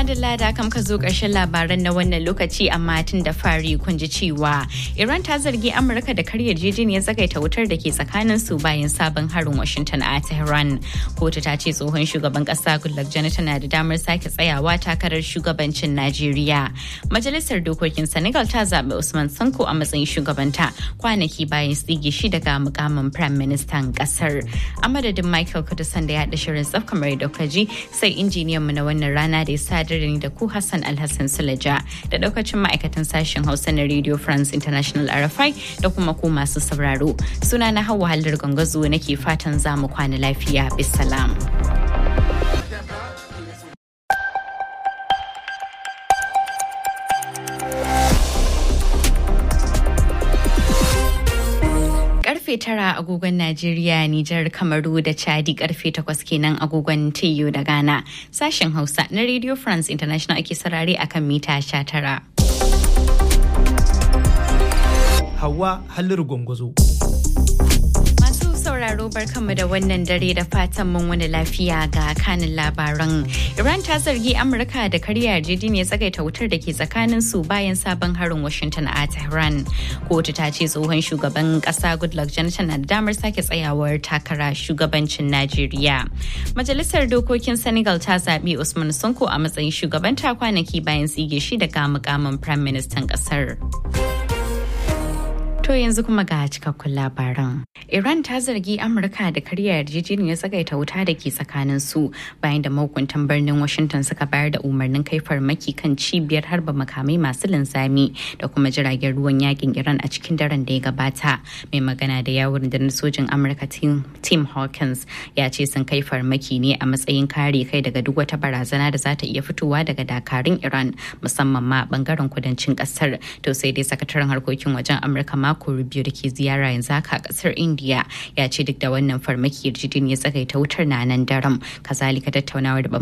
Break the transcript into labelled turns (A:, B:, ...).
A: madalla da kam ka zo ƙarshen labaran na wannan lokaci amma tun da fari kun ji cewa Iran ta zargi Amurka da karya jejiniyar tsagaita wutar da ke tsakanin su bayan sabon harin Washington a Tehran. Kotu ta ce tsohon shugaban ƙasa Goodluck Jonathan na da damar sake tsayawa takarar shugabancin Najeriya. Majalisar dokokin Senegal ta zaɓi Usman Sanko a matsayin shugabanta kwanaki bayan tsige shi daga mukamin Prime Ministan ƙasar. A madadin Michael Kudusan da ya haɗa shirin tsaf kamar da ji sai injiniyan mu na wannan rana da ya sadar da ni da ku Hassan Alhassan Sulaja da daukacin ma'aikatan sashen Hausa na Radio France International RFI da kuma ku masu sauraro. Suna na Hauwa Hallar Gangazo nake fatan za mu kwana lafiya. Bisalam. karfe tara agogon Najeriya, Nijar, Kamaru da Chadi karfe takwas kenan agogon TU da Ghana. Sashen Hausa na Radio France International ake sarare akan mita sha tara.
B: Hawa Halliru Gwangwazo.
A: sauraro barkanmu da wannan dare da fatan mun wani lafiya ga kanin labaran. Iran ta zargi Amurka da karya yarjejeniyar tsagaita wutar da ke tsakanin su bayan sabon harin Washington a Tehran. Kotu ta ce tsohon shugaban kasa Goodluck Jonathan na da damar sake tsayawar takara shugabancin Najeriya. Majalisar dokokin Senegal ta zaɓi Usman Sonko a matsayin shugabanta kwanaki bayan tsige shi daga mukamin Prime Ministan ƙasar. To yanzu kuma ga cikakkun labaran. Iran ta zargi Amurka da karya yarjejeniyar tsagaita wuta da ke tsakanin su bayan da mahukuntan birnin Washington suka bayar da umarnin kai farmaki kan cibiyar harba makamai masu linzami da kuma jiragen ruwan yakin Iran a cikin daren da ya gabata. Mai magana da yawon da sojin Amurka Tim Hawkins ya ce sun kai farmaki ne a matsayin kare kai daga duk wata barazana da za ta iya fitowa daga dakarun Iran musamman ma bangaren kudancin kasar. To sai dai sakataren harkokin wajen Amurka mako biyu da ke ziyara yanzu haka a kasar india ya ce duk da wannan farmaki yarjejeniyar tsagaita wutar na nan daram kazalika tattaunawar da